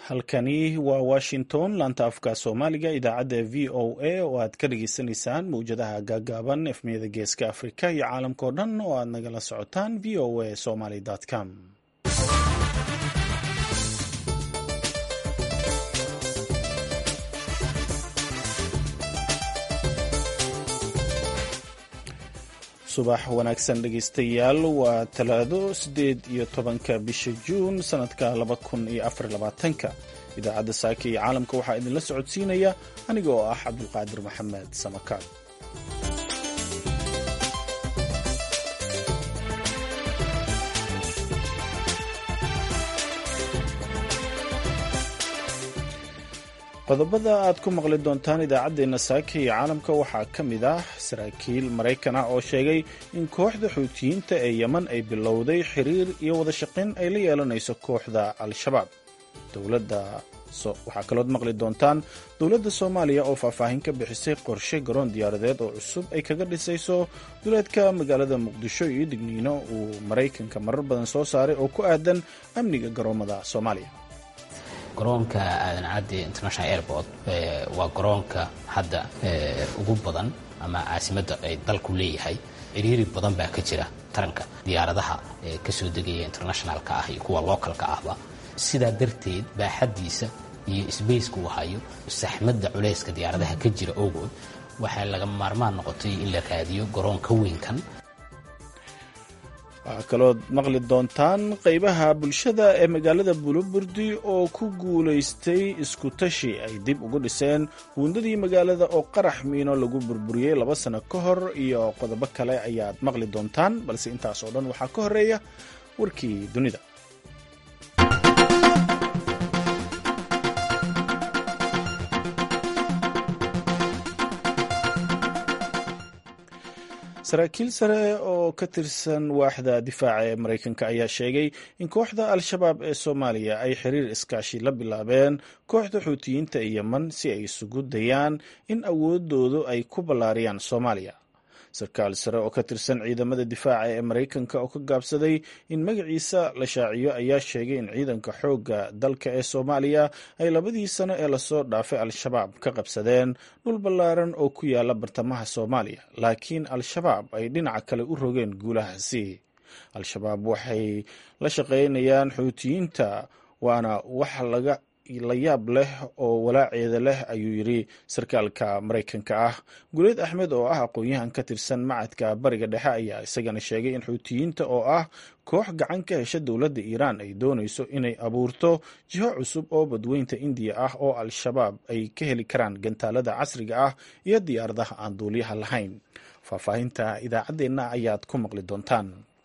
halkani waa washington laanta afka soomaaliga idaacadda v o a oo aad ka dhageysanaysaan mawjadaha gaagaaban efmiyada geeska afrika iyo caalamkao dhan oo aad nagala socotaan v o a somaly com subax wanaagsan dhegeystayaal waa talaado siddeed iyo tobanka bisha juun sannadka laba kun iyo afar labaatanka idaacadda saaka iyo caalamka waxaa idinla socodsiinaya aniga oo ah cabdulqaadir maxamed samakaal qodobada aad ku maqli doontaan idaacaddeenna saaka iyo caalamka waxaa ka mid ah saraakiil maraykan ah oo sheegay in kooxda xuutiyiinta ee yeman ay bilowday xiriir iyo wada shaqayn ay la yeelanayso kooxda al-shabaab waxaa kalood maqli doontaan dowladda soomaaliya oo faahfaahin ka bixisay qorshe garoon diyaaradeed oo cusub ay kaga dhisayso duleedka magaalada muqdisho iyo digniino uu maraykanka marar badan soo saaray oo ku aadan amniga garoomada soomaaliya garoonka aadan cadde international airport waa garoonka hadda ugu badan ama caasimadda ay dalku leeyahay ciriiri badan baa ka jira taranka diyaaradaha ka soo degaya internationalka ah iyo kuwa localka ahba sidaa darteed baaxaddiisa iyo sbaceka uu hayo saxmadda culayska diyaaradaha ka jira ogood waxaa laga maarmaan noqotay in la raadiyo garoon ka weynkan waxaa kalood maqli doontaan qaybaha bulshada ee magaalada buloburdi oo ku guulaystay iskutashi ay dib ugu dhiseen buundadii magaalada oo qarax miino lagu burburiyey laba sano ka hor iyo qodobo kale ayaad maqli doontaan balse intaas oo dhan waxaa ka horeeya warkii dunida saraakiil sare oo ka tirsan waaxda difaaca ee maraykanka ayaa sheegay in kooxda al-shabaab ee soomaaliya ay xiriir iskaashi la bilaabeen kooxda xuutiyiinta ee yeman si ay isugu dayaan in awoodoodu ay ku ballaariyaan soomaaliya sarkaal sare oo ka tirsan ciidamada difaaca ee maraykanka oo ka gaabsaday in magaciisa la shaaciyo ayaa sheegay in ciidanka xoogga dalka ee soomaaliya ay labadii sano ee lasoo dhaafay al-shabaab ka qabsadeen dhul ballaaran oo ku yaala bartamaha soomaaliya laakiin al-shabaab ay dhinaca kale u rogeen guulahaasi al-shabaab waxay la shaqaynayaan xuutiyiinta waana wax laga la yaab leh oo walaaceeda leh ayuu yidhi sarkaalka maraykanka ah guleed axmed oo ah aqoon-yahan ka tirsan macadka bariga dhexe ayaa isagana sheegay in xuutiyiinta oo ah koox gacan ka hesha dowladda iiraan ay doonayso inay abuurto jiho cusub oo badweynta indiya ah oo al-shabaab ay ka heli karaan gantaalada casriga ah iyo diyaaradaha aan duuliyaha lahayn faahfaahinta idaacaddeenna ayaad ku maqli doontaan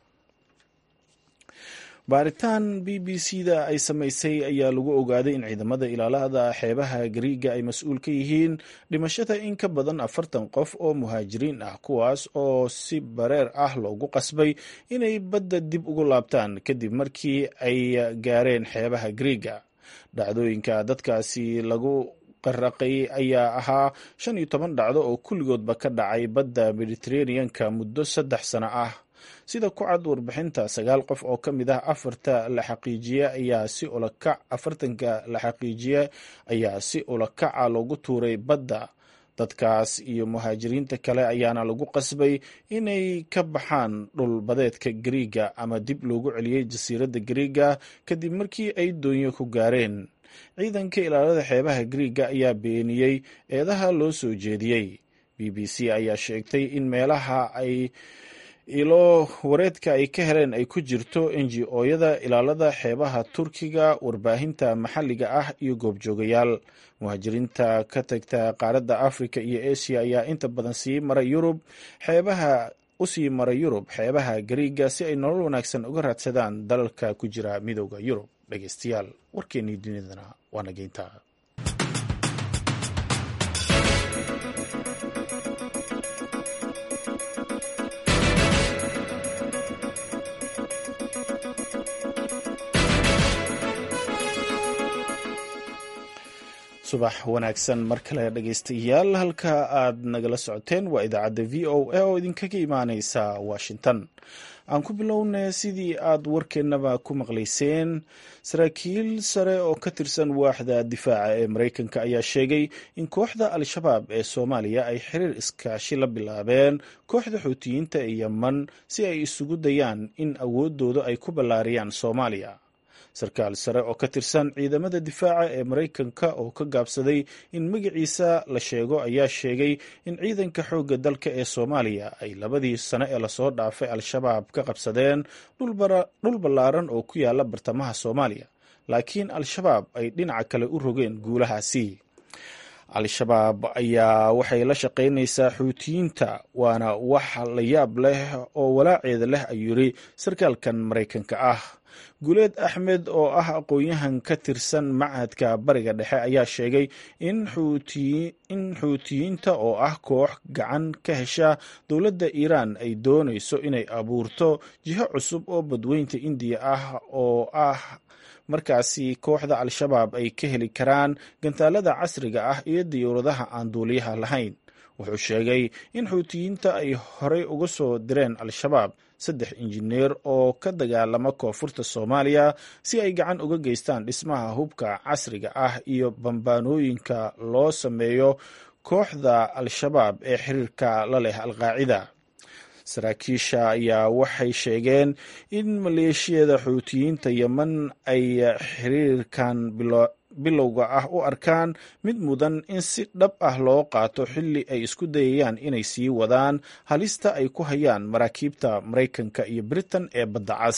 baaritaan b b c da ay samaysay ayaa lagu ogaaday in ciidamada ilaalada xeebaha gariiga ay mas-uul ka yihiin dhimashada in ka badan afartan qof oo muhaajiriin ah kuwaas oo si bareer ah loogu qasbay inay badda dib ugu laabtaan kadib markii ay gaareen xeebaha gariiga dhacdooyinka dadkaasi lagu qaraqay ayaa ahaa shan iyo toban dhacdo oo kulligoodba ka dhacay badda mediteraneanka muddo saddex sano ah sida ku cad warbixinta sagaal qof oo ka mid ah afarta la xaqiijiye ayaa si ulakac afartanka la xaqiijiye ayaa si ulakaca loogu tuuray badda dadkaas iyo muhaajiriinta kale ayaana lagu qasbay inay ka baxaan dhul badeedka gariiga ama dib loogu celiyey jasiiradda gariiga kadib markii ay doonyo ku gaareen ciidanka ilaalada xeebaha gariiga ayaa beeniyey eedaha loo soo jeediyey b b c ayaa sheegtay in meelaha ay ilo wareedka ay ka heleen ay ku jirto ngo-yada ilaalada xeebaha turkiga warbaahinta maxalliga ah iyo goobjoogayaal muhaajiriinta ka tagta qaaradda africa iyo asia ayaa inta badan sii mara yurub xeebaha usii mara yurub xeebaha gariiga si ay nolol wanaagsan uga raadsadaan dalalka ku jira midooda yurub dhegeystayaal warkeennii dunidana waa nageynta subax wanaagsan mar kale dhegaystayaal halka aad nagala socoteen waa idaacadda v o a oo idinkaga imaaneysa washington aan ku bilownay sidii aad warkeennaba ku maqlayseen saraakiil sare oo ka tirsan waaxda difaaca ee maraykanka ayaa sheegay in kooxda al-shabaab ee soomaaliya ay xiriir iskaashi la bilaabeen kooxda xuutiyiinta ee yeman si ay isugu dayaan in awoodooda ay ku ballaariyaan soomaaliya sarkaal sare oo ka tirsan ciidamada difaaca ee maraykanka oo ka gaabsaday in magaciisa la sheego ayaa sheegay in ciidanka xoogga dalka ee soomaaliya ay labadii sano ee lasoo dhaafay al-shabaab ka qabsadeen dhul ballaaran oo ku yaala bartamaha soomaaliya laakiin al-shabaab ay dhinaca kale u rogeen guulahaasi al-shabaab ayaa waxay la shaqaynaysaa xuutiyiinta waana wax la yaab leh oo walaaceeda leh ayuu yiri sarkaalkan maraykanka ah guuleed axmed oo ah aqoon-yahan ka tirsan machadka bariga dhexe ayaa sheegay in xuutiyiinta oo ah koox gacan ka hesha dowladda iiraan ay doonayso inay abuurto jiho cusub oo badweynta indiya ah oo ah markaasi kooxda al-shabaab ay ka heli karaan gantaalada casriga ah iyo diyuuradaha aan duuliyaha lahayn wuxuu sheegay in xuutiyiinta ay horey uga soo direen al-shabaab saddex injineer oo ka dagaalama koonfurta soomaaliya si ay gacan uga geystaan dhismaha hubka casriga ah iyo bambaanooyinka loo sameeyo kooxda al-shabaab ee xiriirka la leh alqaacida saraakiisha ayaa waxay sheegeen in maleeshiyada xuutiyiinta yeman ay xiriirkan bilowga ah u arkaan mid mudan in si dhab ah loo qaato xilli ay isku dayayaan inay sii wadaan halista ay ku hayaan maraakiibta maraykanka iyo britain ee badda cas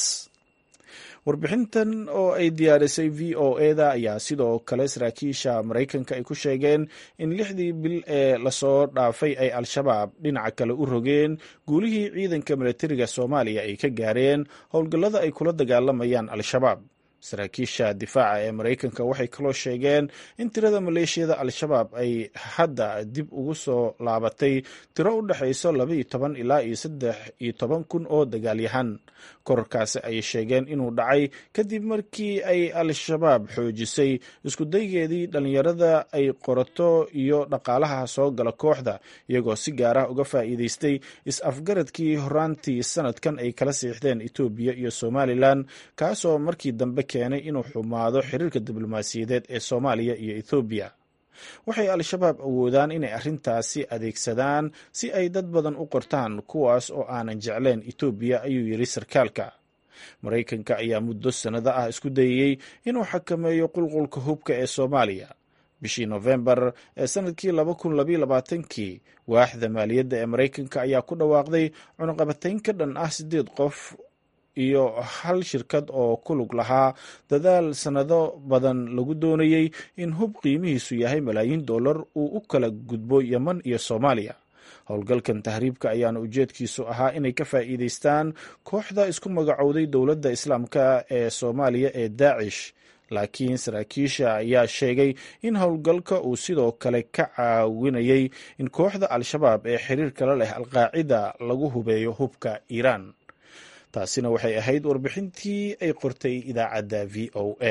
warbixintan oo ay diyaarisay v o eda ayaa sidoo kale saraakiisha maraykanka ay ku sheegeen in lixdii bil ee lasoo dhaafay ay al-shabaab dhinaca kale u rogeen guulihii ciidanka milatariga soomaaliya ay ka gaareen howlgallada ay kula dagaalamayaan al-shabaab saraakiisha difaaca ee maraykanka waxay kaloo sheegeen in tirada maleeshiyada al-shabaab ay hadda dib ugu soo laabatay tiro u dhexayso labaiyo toban ilaa iyo saddex iyo toban kun oo dagaalyahan korarkaasi ayay sheegeen inuu dhacay kadib markii ay al-shabaab xoojisay iskudaygeedii dhallinyarada ay qorato iyo dhaqaalaha soo gala kooxda iyagoo si gaar ah uga faa'iideystay is-afgaradkii horaantii sanadkan ay kala siixdeen etoobiya iyo somalilan kaasoo markii dambe keenay inuu xumaado xiriirka diblomaasiyadeed ee soomaaliya iyo ethoobiya waxay al-shabaab awoodaan inay arrintaasi adeegsadaan si ay dad badan u qortaan kuwaas oo aanan jecleen etoobiya ayuu yidhi sarkaalka maraykanka ayaa muddo sannado ah isku dayayey inuu xakameeyo qulqulka hubka ee soomaaliya bishii nofembar ee sanadkii laba kun labaiyo labaatankii waaxda maaliyadda ee maraykanka ayaa ku dhawaaqday cunuqabatayn ka dhan ah siddeed qof iyo hal shirkad oo ku lug lahaa dadaal sannado badan lagu doonayey in hub qiimihiisu yahay malaayiin dollar uu u kala gudbo yeman iyo soomaaliya howlgalkan tahriibka ayaana ujeedkiisu ahaa inay ka faa'iideystaan kooxda isku magacowday dowladda islaamka ee soomaaliya ee daacish laakiin saraakiisha ayaa sheegay in howlgalka uu sidoo kale ka caawinayay in kooxda al-shabaab ee xiriirka la leh alqaacida lagu hubeeyo hubka iiraan taasina waxay ahayd warbixintii ay qortay idaacadda v o a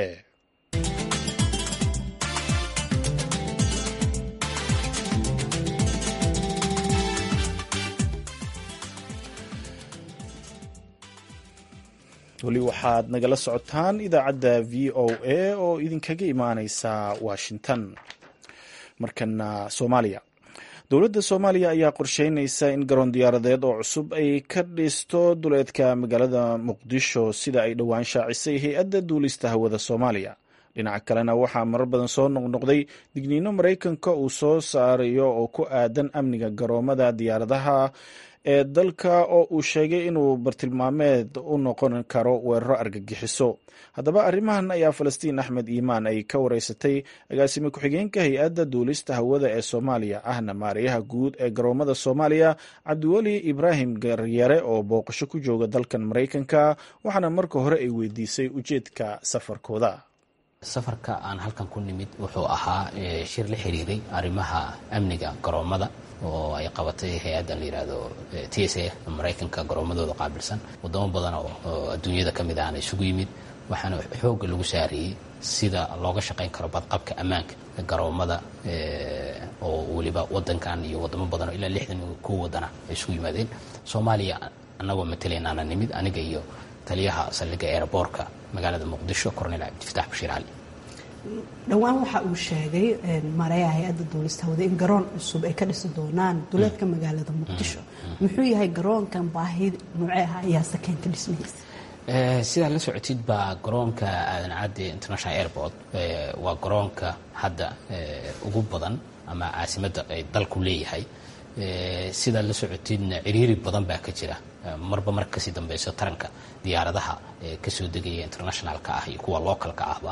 weli waxaad nagala socotaan idaacadda v o a oo idinkaga imaaneysa washington markana soomaaliya dowladda soomaaliya ayaa qorsheynaysa in garoon diyaaradeed oo cusub ay ka dhisto duleedka magaalada muqdisho sida ay dhowaan shaacisay hay-adda duulista hawada soomaaliya dhinaca kalena waxaa marar badan soo noqnoqday digniino maraykanka uu soo saarayo oo ku aadan amniga garoomada diyaaradaha ee dalka oo uu sheegay inuu bartilmaameed u noqon karo weeraro argagixiso haddaba arrimahan ayaa falastiin axmed iimaan ay ka wareysatay agaasime ku-xigeenka hay-adda duulista hawada ee soomaaliya ahna maariyaha guud ee garoomada soomaaliya cabdiweli ibraahim garyare oo booqasho ku jooga dalkan maraykanka waxaana marka hore ay weydiisay ujeedka safarkooda safarka aan halkan ku nimid wuxuu ahaa shir la xiriiray arrimaha amniga garoomada oo ay qabatay hay-adda la yidhaahdo t s a maraykanka garoomadooda qaabilsan wadamo badan oo adduunyada ka mid ahna isugu yimid waxaana xoogga lagu saarayey sida looga shaqayn karo badqabka ammaanka garoomada oo weliba wadankan iyo wadamo badan oo ilaa lixdan kow wadana ay isugu yimaadeen soomaaliya annagoo matalaynaana nimid aniga iyo taliyaha saldhigga eeraboorka magaalada muqdisho cornel cabdifatax bashiir cali dhowaan waxa uu sheegay mareeya hay-adda duulista hawada in garoon cusub ay ka dhisi doonaan duleedka magaalada muqdisho muxuu yahay garoonkan baahi noocee ah ayaa sakeynta dhismihiisa sidaa la socotid baa garoonka aadan cadde international airport waa garoonka hadda ugu badan ama caasimadda ay dalku leeyahay sidaa la socotidna ciriiri badan baa ka jira marba marka kasii dambeyso taranka diyaaradaha kasoo degaya internationalka ah iyo kuwa localka ahba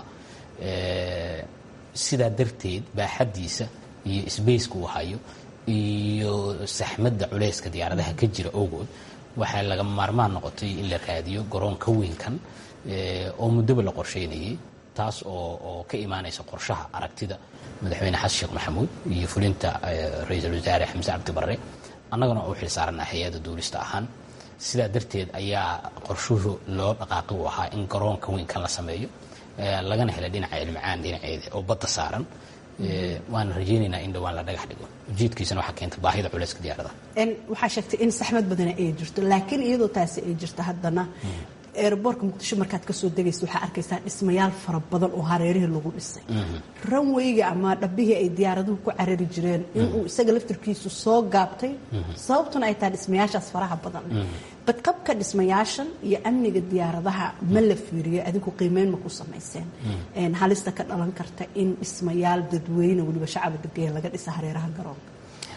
sidaa darteed baaxaddiisa iyo sbaceka uu hayo iyo saxmadda culeyska diyaaradaha ka jira ogood waxaa laga maarmaan noqotay in la raadiyo garoon ka weynkan oo muddoba la qorsheynayay taas oo oo ka imaanaysa qorshaha aragtida madaxweyne xasan sheekh maxamuud iyo fulinta ra-iisul wasaare xamse cabdi barre annagana u xilsaarana hay-adda duulista ahaan sidaa darteed ayaa qorshuhu loo dhaqaaqi u ahaa in garoonka weynkan la sameeyo lagana hela dhinaca ilmacaan dhinaceeda oo badda saaran waana rajeynaynaa in dhowaan la dhagax dhigo ujeedkiisana waxaa keenta baahida culeyska diyaaradaha waxaa sheegtay in saxmad badana ay jirto laakiin iyadoo taasi ay jirto haddana eeraboorka muqdisho markaad kasoo degaysa waxaa arkaysaa dhismayaal fara badan oo hareerihii lagu dhisay ranweyga ama dhabbihii ay diyaaraduhu ku carari jireen inuu isaga laftirkiisu soo gaabtay sababtuna ay tahay dhismayaashaas faraha badan badqabka dhismayaashan iyo amniga diyaaradaha ma la fiiriyo adigu qiimeyn ma ku samayseen halista ka dhalan karta in dhismayaal dadweyne weliba shacaba degaya laga dhisa hareeraha garoonka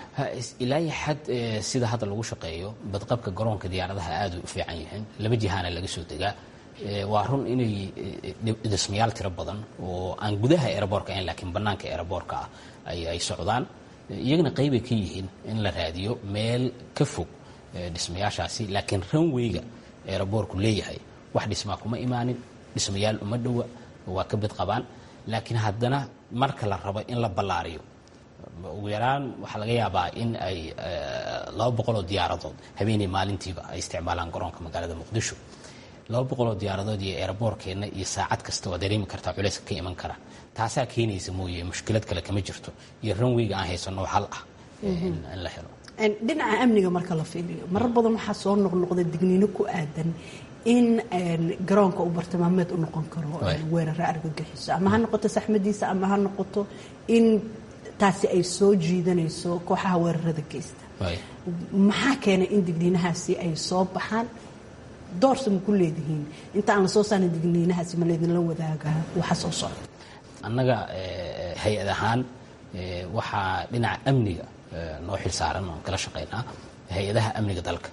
ilaa xad sida hadda lagu shaqeeyo badqabka garoonka diyaaradaha aad u fiican yihiin laba jihaana laga soo degaa waa run inay dhismayaal tiro badan oo aan gudaha eeraboorka ahayn laakiin bannaanka eeraboorka ah ay socdaan iyagana qaybay ka yihiin in la raadiyo meel ka fog dhismayaashaasi laakiin ranweyga eeraboorku leeyahay wax dhismaa kuma imaanin dhismayaal uma dhowa waa ka badqabaan laakiin haddana marka la rabo in la ballaariyo ugu yaraan waxaa laga yaabaa in ay laba boqoloo diyaaradood habeenay maalintiiba ay isticmaalaan garoonka magaalada muqdisho laba boqoloo diyaaradood iyo eeraboorkeenna iyo saacad kasta waa dareemi kartaa culeyska ka iman kara taasaa keenaysa mooye mushkilad kale kama jirto iyo ranweyga aan haysano hal ah in la helo dhinaca amniga marka la fiiriyo marar badan waxaa soo noqnoqda digniino ku aadan in garoonka uu bartilmaameed u noqon karo weerare argagixiso ama ha noqoto saxmadiisa ama ha noqoto in taasi ay soo jiidanayso kooxaha weerarada geysta maxaa keenay in digniinahaasi ay soo baxaan doorsa ma ku leedihiin inta aan la soo saarin digniinahaasi ma laydinla wadaaga waxa soo socda annaga hay-ad ahaan waxaa dhinaca amniga noo xil saaran oon kala shaqaynaa hay-adaha amniga dalka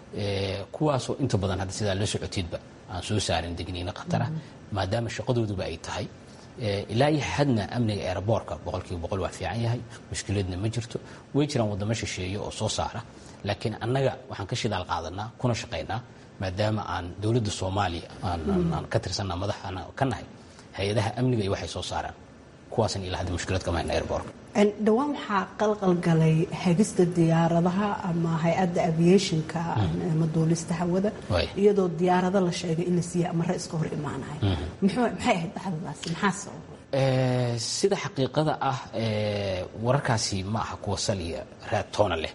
kuwaasoo inta badan hadda sidaa la socoteedba aan soo saarin digniino khatara maadaama shaqadooduba ay tahay ilaa iyo xadna amniga eeraboorka boqolkiiba boqol waa fiican yahay mushkiladna ma jirto way jiraan waddamo shisheeye oo soo saara laakiin annaga waxaan ka shidaal qaadanaa kuna shaqaynaa maadaama aan dowladda soomaaliya aan ka tirsanaa madaxaan ka nahay hay-adaha amniga iyo waxay soo saaraan kuwaasna ilaa hadda mushkilad kama hayna airboorka dhowaan waxaa qalqalgalay hagista diyaaradaha ama hay-adda aviationka ama duulista hawada iyadoo diyaarado la sheegay in la siiya amare iska hor imaanaya maxay ahayd dhacdadaasi maxaa sababay sida xaqiiqada ah wararkaasi ma aha kuwa saliya raadtoona leh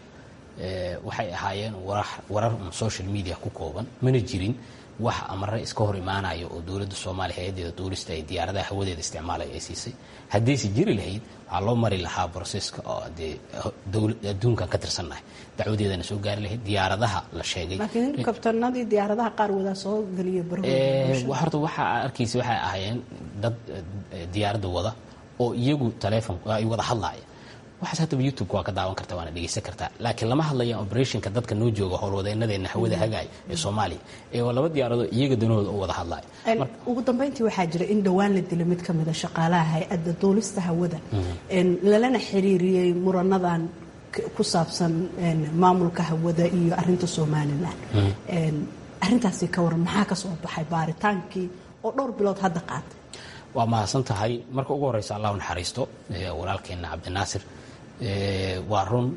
waxay ahaayeen warar social media ku kooban mana jirin wax amare iska hor imaanaya oo dowladda soomaaliya hay-adeeda duulista ay diyaaradaha hawadeeda isticmaalaya ay siisay haddayse jiri lahayd waxaa loo mari lahaa broseska oo dee adduunkan ka tirsannahay dacwadeedana soo gaari lahayd diyaaradaha la sheegay laakiin kabtanadii diyaaradaha qaar wadaa soo geliya horta waxaa arkaysa waxay ahaayeen dad diyaaradda wada oo iyagu taleefon ay wada hadlaaya waxaas haddaba youtube waa ka daawan karta waana dhegeysan kartaa laakiin lama hadlaya operationka dadka noo jooga howlwadeenadeena hawada hagaaya ee soomaaliya ee waa laba diyaaradood iyaga danahooda u wada hadlaya ugu dambeyntii waxaa jira in dhowaan la dilay mid ka mida shaqaalaha hay-adda duulista hawada lalana xiriiriyey muranadan ku saabsan maamulka hawada iyo arinta somalilan arintaasi ka waran maxaa ka soo baxay baaritaankii oo dhowr bilood hadda qaatay waa mahadsan tahay marka ugu horeysa allah u naxariisto walaalkeena cabdinaasir waa run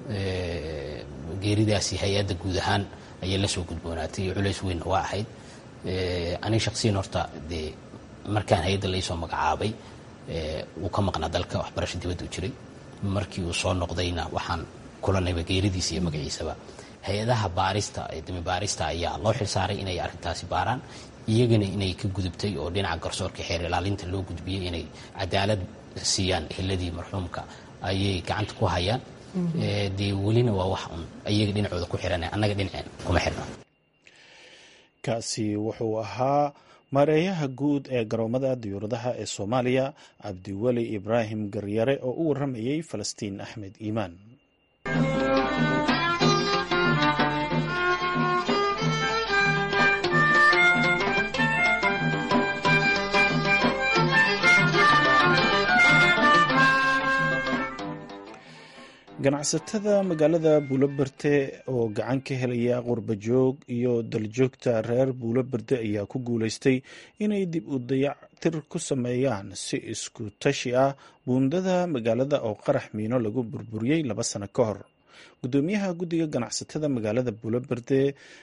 geeridaasi hay-adda guud ahaan ayay la soo gudboonaatay iyo culays weynna waa ahayd aniga shaqsiyan horta dee markaan hay-adda laysoo magacaabay wuu ka maqnaa dalka waxbarasho dibadda u jiray markii uu soo noqdayna waxaan kulanayba geeridiisa iyo magaciisaba hay-adaha baarista ee dami baarista ayaa loo xilsaaray inay arrintaasi baaraan iyagana inay ka gudubtay oo dhinaca garsoorka xeer ilaalinta loo gudbiyey inay cadaalad siiyaan eheladii marxuumka ayay gacanta ku hayaan dee welina waa wax un iyaga dhinacooda ku xiran annaga dhinaceen kuma xirna kaasi wuxuu ahaa maareeyaha guud ee garoomada diyuuradaha ee soomaaliya cabdiweli ibraahim garyare oo u waramayey falastiin axmed iimaan ganacsatada magaalada buuloberde oo gacan ka helaya qurbajoog iyo daljoogta reer buuloberde ayaa ku guuleystay inay dib u dayactir ku sameeyaan si isku tashi ah buundada magaalada oo qarax miino lagu burburiyey laba sano ka hor gudoomiyaha guddiga ganacsatada magaalada buuloberde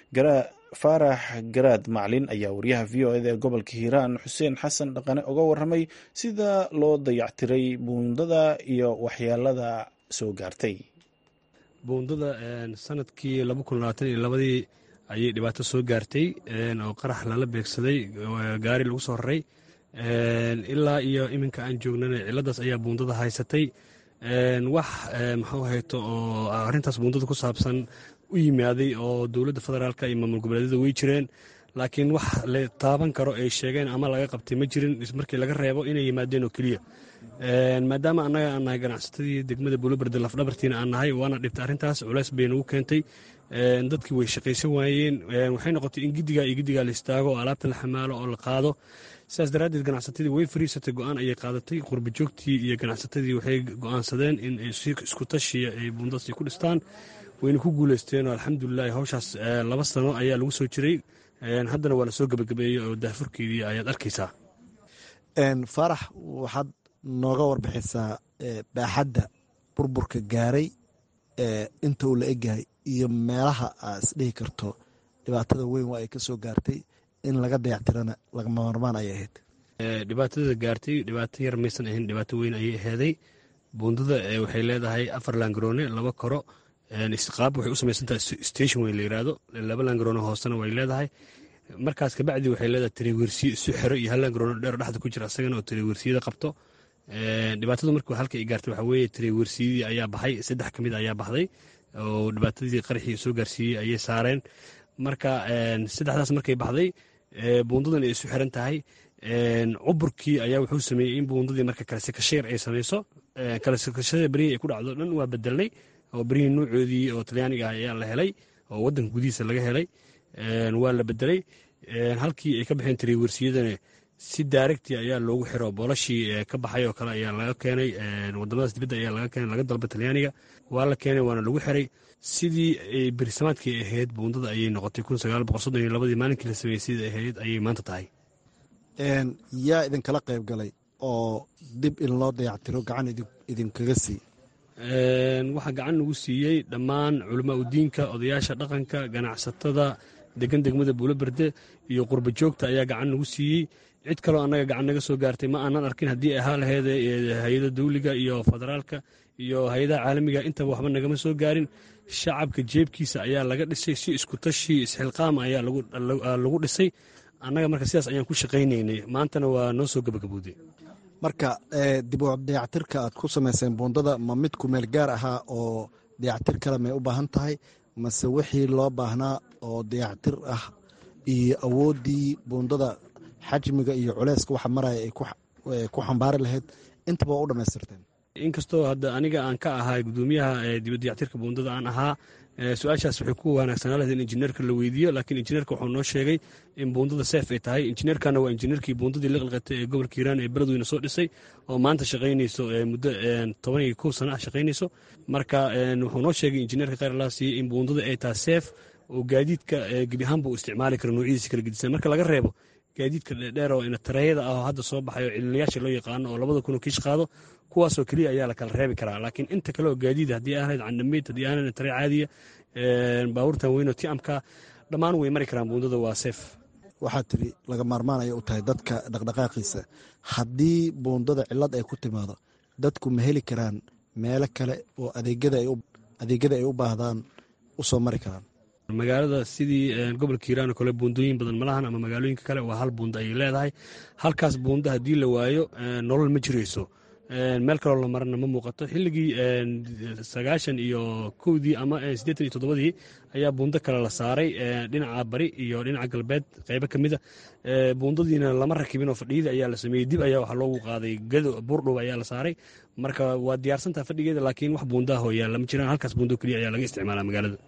faarax garaad maclin ayaa wariyaha v o eda ee gobolka hiiraan xuseen xasan dhaqane uga waramay sida loo dayactiray buundada iyo waxyeelada soo gaartay buundada sanadkii laba kun labaatan iyo labadii ayay dhibaato soo gaartay oo qarax lala beegsaday gaari lagu soo raray ilaa iyo iminka aan joognana ciladaas ayaa buundada haysatay wax maxuu hayto oo arrintaas buundada ku saabsan u yimaaday oo dowladda federaalka iyo maamul goboleedyada way jireen laakiin wax la taaban karo ay sheegeen ama laga qabtay ma jirin markii laga reebo inay yimaadeen oo keliya maadaama annaga aan nahay ganacsatadii degmada buuloberde lafdhabartiina aan nahay waana dhibtay arrintaas culeys bay nagu keentay dadkii way shaqaysan waayeen waxay noqotay in gidigaa iyo gidigaa la istaago oo alaabta la xamaalo oo la qaado sidaas daraaddeed ganacsatadii way fariisatay go-aan ayay qaadatay qurbajoogtii iyo ganacsatadii waxay go-aansadeen in isku tashiya ay buundadaasi ku dhistaan wayna ku guuleysteen oo alxamdulilahi hawshaas laba sano ayaa lagu soo jiray haddana waa la soo gebagabeeyey oo daafurkeedii ayaad arkaysaa faarax waxaad nooga warbixisaa baaxadda burburka gaaray inta uu la egyahay iyo meelaha aa isdhihi karto dhibaatada weyn waa ay ka soo gaartay in laga dayactirana lagama marmaan ayay ahayd dhibaatada gaartay dhibaato yar maysan ahayn dhibaato weyn ayay ahaaday buundada waxay leedahay afar laangaroone laba koro qaab waxay u samaysantahay station weyn la yiraahdo laba laangaroone hoosena way leedahay markaas kabacdi waxay leedahay tarewersiye isu xero iyo hal laangaroone dheer dhexda ku jira asagana oo tarewersiyada qabto dhibaatadu markii halka ay gaartay waxaa weeye tarewersiyadii ayaa baxay saddex ka mid ayaa baxday oo dhibaatadii qaraxii soo gaarsiiyey ayay saareen marka saddexdaas markay baxday buundadan ay isu xiran tahay cuburkii ayaa wuxuu sameeyey in buundadii marka kalesekasheer ay samayso kalesekashada berihii ay ku dhacdo dhan waa bedelnay oo berihii nuucoodii oo talyaaniga ah ayaa la helay oo wadanka gudihiisa laga helay waa la bedelay halkii ay ka baxeen tarewersiyadana si daaregti ayaa loogu xiro boolashii ka baxay oo kale ayaa laga keenay wadamadaas dibadda ayaa laga keenay laga dalba talyaaniga waa la keenay waana lagu xiray sidii ay berisamaadkii ahayd buundada ayay noqotay kun sagaal boqol soddon iyo labadii maalinkii la sameeyey sidai ahayd ayay maanta tahay yaa idinkala qayb galay oo dib in loo dayactiro gacan idinkaga sii waxaa gacan nagu siiyey dhammaan culamaa udiinka odayaasha dhaqanka ganacsatada degan degmada buuloberde iyo qurba joogta ayaa gacan nagu siiyey cid kaloo annaga gacan naga soo gaartay ma aanan arkin haddii ahaa laheed hay-ada dawliga iyo federaalka iyo hay-adaha caalamiga intaba waxba nagama soo gaarin shacabka jeebkiisa ayaa laga dhisay si isku tashi isxilqaama ayaa lagu dhisay annaga marka sidaas ayaan ku shaqaynaynay maantana waa noo soo gabagabowday marka dib u dayactirka aad ku samayseen buundada ma mid kumeel gaar ahaa oo dayactir kale may u baahan tahay mase wixii loo baahnaa oo dayactir ah iyo awooddii buundada xajmiga iyo culeyska waxa maraya ay ku xambaari lahayd intaba waa u dhammaystirteen inkastoo hadda aniga aan ka ahaa gudoomiyaha dibadayactirka buundada aan ahaa su-aashaas waxay ku wanaagsanaa lahayd in injineerka la weydiiyo laakiin injineerka wuxuu noo sheegay in buundada seef ay tahay injineerkana waa injineerkii buundadii la qalqatay ee gobolka hiiraan ee beledweyne soo dhisay oo maanta shaqaynayso muddo toban iyo kow sana ah shaqaynayso marka wuxuu noo sheegay injineerka khayr allah siiyey in buundada ay tahay seef oo gaadiidka gebi ahaanba uu isticmaali karo noocyadiisa kala gedisan marka laga reebo gaadiidka dheer oo tareeyada ah oo hadda soo baxay oo cilinayaasha loo yaqaano oo labada kunoo kiish qaado kuwaasoo keliya ayaa la kala reebi karaa laakiin inta kale oo gaadiid haddii aanayd candhamayd haddii aanayd taree caadiya baabuurtan weynoo tiamka dhammaan way mari karaan buundada waa seef waxaa tiri laga maarmaan ayay u tahay dadka dhaqdhaqaaqiisa haddii buundada cilad ay ku timaado dadku ma heli karaan meelo kale oo adeegyada ay u baahdaan u soo mari karaan magaalada sidii gobolka hiiraan oo kale buundooyin badan malahan ama magaalooyinka kale waa hal buunda ayay leedahay halkaas buunda haddii la waayo nolol ma jirayso meel kaloo la marana ma muuqato xilligii sagaashan iyo kowdii ama siddeetan iyo toddobadii ayaa buundo kale la saaray dhinaca bari iyo dhinaca galbeed qeybo ka mida buundadiina lama rakibin oo fadhiyadii ayaa la sameeyey dib ayaa waxaa loogu qaaday gado buurdhow ayaa la saaray marka waa diyaarsantaha fadhigeeda laakiin wax buundaha hooyaa lama jiraan halkaas buundo keliya ayaa laga isticmaalaa magaalada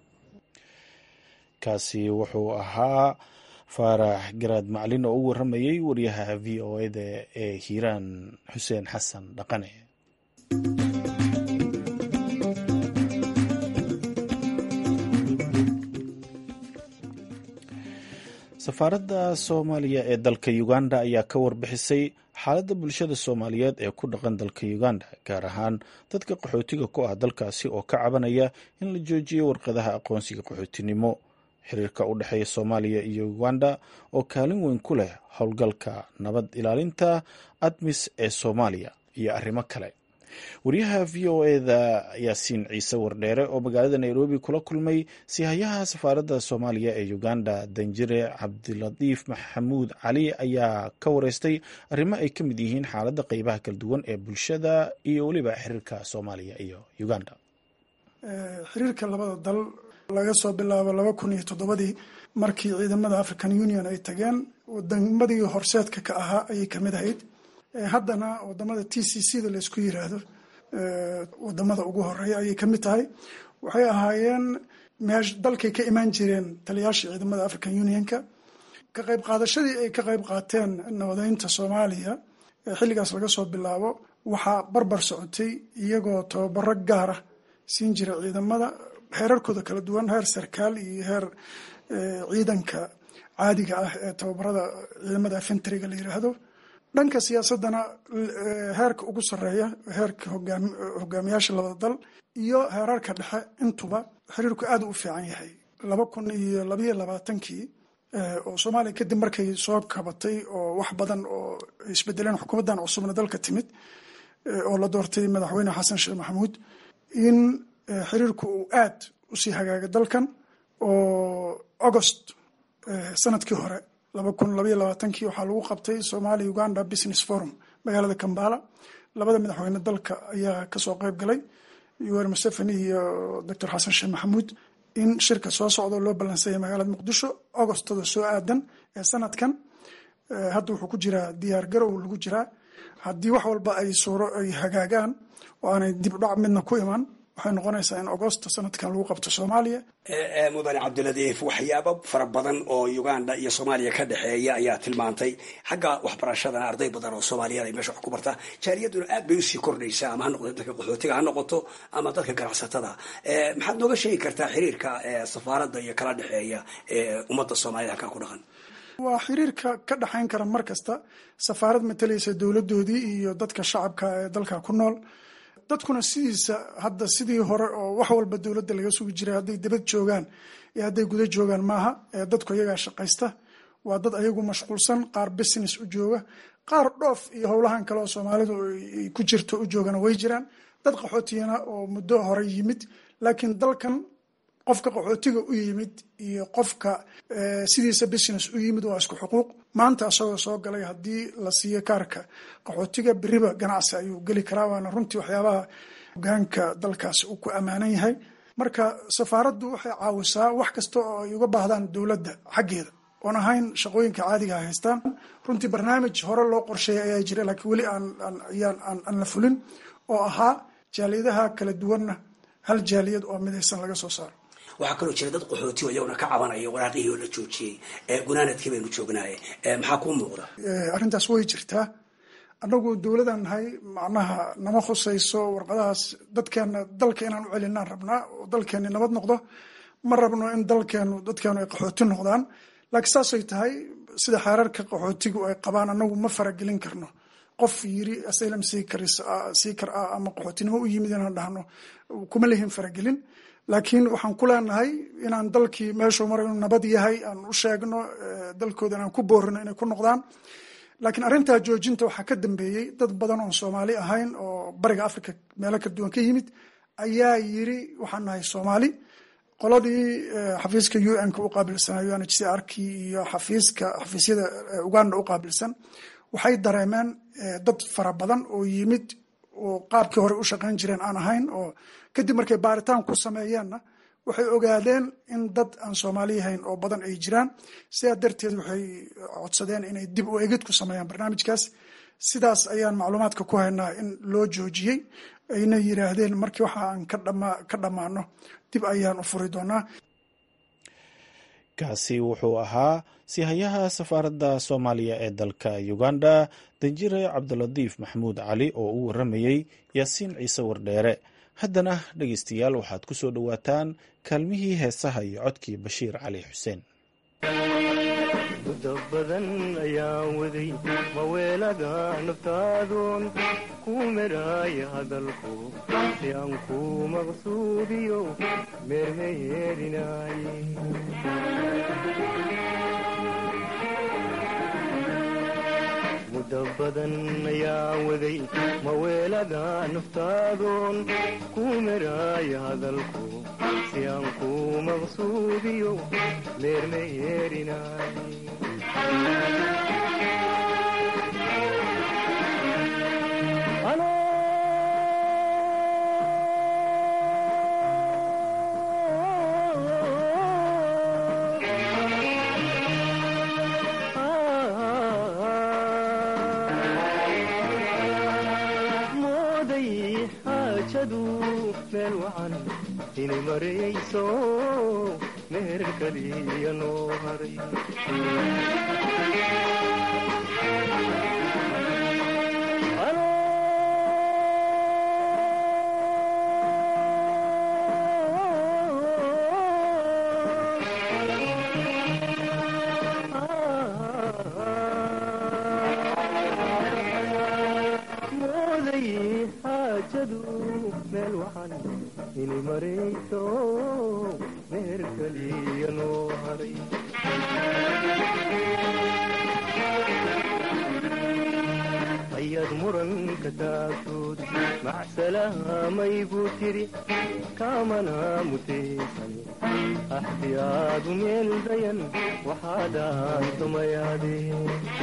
kaasi wuxuu ahaa faarax garaad maclin oo u waramayey wariyaha v o eda ee hiiraan xuseen xasan dhaqane safaaradda soomaaliya ee dalka uganda ayaa ka warbixisay xaaladda bulshada soomaaliyeed ee ku dhaqan dalka uganda gaar ahaan dadka qaxootiga ku ah dalkaasi oo ka cabanaya in la joojiyo warqadaha aqoonsiga qaxootinimo xiriirka u dhexeeya soomaaliya iyo uganda oo kaalin weyn ku leh howlgalka nabad ilaalinta admis ee soomaaliya iyo arrimo kale wariyaha v o eda yaasiin ciise wardheere oo magaalada nairobi kula kulmay sihayaha safaaradda soomaaliya ee uganda danjire cabdilatiif maxamuud cali ayaa ka wareystay arrimo ay ka mid yihiin xaaladda qeybaha kala duwan ee bulshada iyo weliba xiriirka soomaaliya iyo uganda xiriirka labada dal laga soo bilaabo laba kun iyo toddobadii markii ciidamada african union ay tageen wadamadii horseedka ka ahaa ayay kamid ahayd haddana wadamada t c c da laysku yiraahdo wadamada ugu horeeya ayay kamid tahay waxay ahaayeen meesh dalkay ka imaan jireen taliyaashii ciidamada african unionka ka qayb qaadashadii ay ka qayb qaateen nabadeynta soomaaliya xilligaas laga soo bilaabo waxaa barbar socotay iyagoo tababaro gaara siin jira ciidamada heerarkooda kala duwan heer sarkaal iyo heer ciidanka caadiga ah ee tababarada ciidamada infentriga la yiraahdo dhanka siyaasadana heerka ugu sareeya heerka hogaamiyaasha labada dal iyo heerarka dhexe intuba xiriirku aad u fiican yahay laba kun iyo labayo labaatankii oo soomaaliya kadib markay soo kabatay oo wax badan oo isbedeleen xukuumaddan cusubna dalka timid oo la doortay madaxweyne xasan sheekh maxamuud in xiriirku uu aad usii hagaaga dalkan oo agost sanadkii hore laba kun labaiyo labaatankii waxaa lagu qabtay somalia uganda business forum magaalada kambala labada madaxweyne dalka ayaa kasoo qeyb galay yuwer museveni iyo doctor xasan sheekh maxamuud in shirka soo socdo loo ballansayay magaalada muqdisho agostada soo aadan ee sanadkan hadda wuxuu ku jiraa diyaar garow lagu jiraa haddii wax walba ay suuro ay hagaagaan oo aanay dib dhac midna ku iman waxay noqonaysaa in agosto sanadkan lagu qabto soomaaliya mudane cabdiladiif waxyaabo fara badan oo uganda iyo soomaaliya ka dhexeeya ayaa tilmaantay xagga waxbarashadana arday badan oo soomaaliyeed ay meesha wax ku bartaa jaaliyaduna aad bay usii kordhaysaa ama ha noqoto dadka qaxootiga ha noqoto ama dadka ganacsatada maxaad nooga sheegi kartaa xiriirka safaaradda iyo kala dhexeeya ummadda soomaaliyed halkaa ku dhaqan waa xiriirka ka dhexayn kara mar kasta safaarad matalaysa dowladoodii iyo dadka shacabka ee dalka ku nool dadkuna sidiisa hadda sidii hore oo wax walba dowladda laga sugi jiray hadday dabad joogaan iyo hadday guda joogaan maaha dadku iyagaa shaqaysta waa dad ayagu mashquulsan qaar business u jooga qaar dhoof iyo howlahan kale oo soomaalidu ay ku jirto u joogana way jiraan dad qaxootiyana oo muddo hore yimid laakiin dalkan qofka qaxootiga u yimid iyo qofka sidiisa business u yimid waa isku xuquuq maanta asagoo soo galay haddii la siiyo kaarka qaxootiga beriba ganacsi ayuu geli karaa waana runtii waxyaabaha hogaanka dalkaasi uu ku ammaanan yahay marka safaaraddu waxay caawisaa wax kasta oo ay uga baahdaan dowladda xaggeeda oon ahayn shaqooyinka caadiga a haystaan runtii barnaamij hore loo qorsheeyay ayaa jira laakiin weli aan la fulin oo ahaa jaaliyadaha kala duwanna hal jaaliyad oo midaysan laga soo saaro waxaa kaloo jira dad qaxooti oo iyaguna ka cabanaya waraaqihii oo la joojiyey gunaanadkii baynu joognaaye maxaa kuu muuqda arrintaas way jirtaa annagu dowladan nahay macnaha nama khusayso warqadahaas dadkeena dalka inaan u celinaan rabnaa oo dalkeeni nabad noqdo ma rabno in dalkeenu dadkeenu ay qaxooti noqdaan laakiin saasay tahay sida xeerarka qaxootigu ay qabaan annagu ma faragelin karno qof yiri asylum seekar ah ama qaxootinimo u yimid inaan dhahno kuma lehin faragelin laakiin waxaan ku leenahay inaan dalkii meeshuu mara inuu nabad yahay aan u sheegno dalkooda inaan ku boorino inay ku noqdaan laakiin arrintaa joojinta waxaa ka dambeeyey dad badan oon soomaali ahayn oo bariga africa meelo kala duwan ka yimid ayaa yiri waxaan nahay soomaali qoladii xafiiska u n ka u qaabilsanaa u n h c r k iyo xafiiska xafiisyada uganda u qaabilsan waxay dareemeen dad fara badan oo yimid oo qaabkii hore u shaqayn jireen aan ahayn oo kadib markay baaritaan ku sameeyeenna waxay ogaadeen in dad aan soomaali ahayn oo badan ay jiraan sidaa darteed waxay codsadeen inay dib u egid ku sameeyaan barnaamijkaas sidaas ayaan macluumaadka ku haynaa in loo joojiyey ayna yiraahdeen markii waxa aan ka dhammaano dib ayaan u furi doonaa kaasi wuxuu ahaa sihayaha safaaradda soomaaliya ee dalka uganda danjire cabdilatiif maxamuud cali oo u waramayey yaasiin ciise wardheere haddana dhegeystayaal waxaad ku soo dhowaataan kaalmihii heesaha iyo codkii bashiir cali xuseen muddo badan ayaan waday maweelaga naftaadoon ku meraaya hadalku si aan ku maqsuudiyo meermeyeerinaaye muddo badan ayaan waday maweelaga naftaadoon ku meraaya hadalku si aan ku maqsuudiyo meermeyeerinaaye mooday xaajadu meel wacan inay marayso meher kaliya noo haray mooday xaajadu meel wacan inay marayso meher kaliya noo haray ayaad muranka taagtood macsalaamay buu tiri kaamana mutaysan axtiyaadu meel dayan waxaadaan tumayaadeen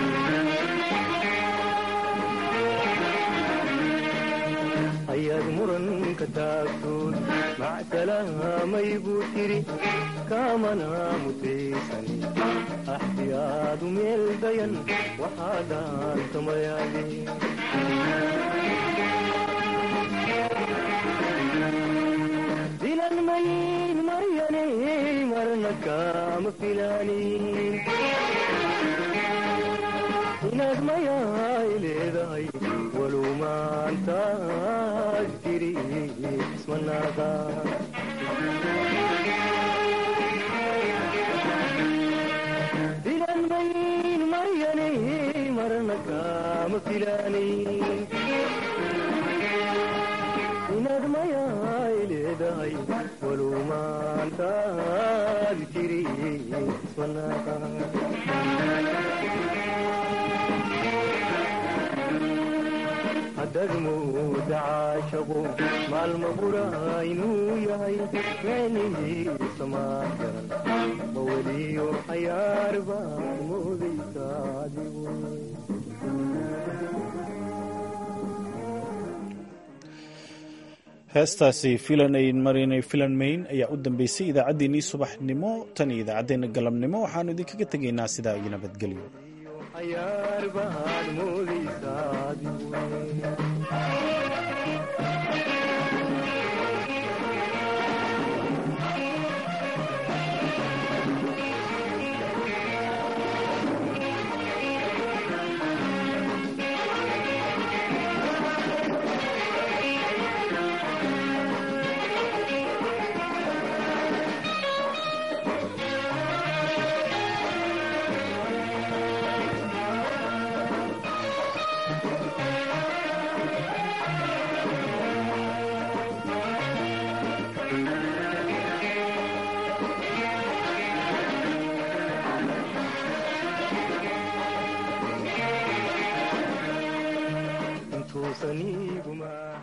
ayaad muranka taagtood macsalaamay buu tiri kaamana mutaysan axtiyaadu meel dayan waxaadaan tumayaadeen dilan mayin maryane marna kaama filaanin inaad mayaay leedahay walow maantaad tiri ismanaaqa dilan mayin maryane marna kaama filaanin inaad mayaay leedahay walow maantaad tiri ismanaaqa haddaad mooda caashaqo maalma bura inuu yahay micnihiisa maa garan ma weliyo xayaar baad moodaysa adigu heestaasi filanayn marinay filanmayn ayaa u dambeysay idaacaddeenii subaxnimo tan iyo idaacaddeenna galabnimo waxaanu idinkaga tegaynaa sidaa iyo nabadgelyo xayaar baad moodaysaa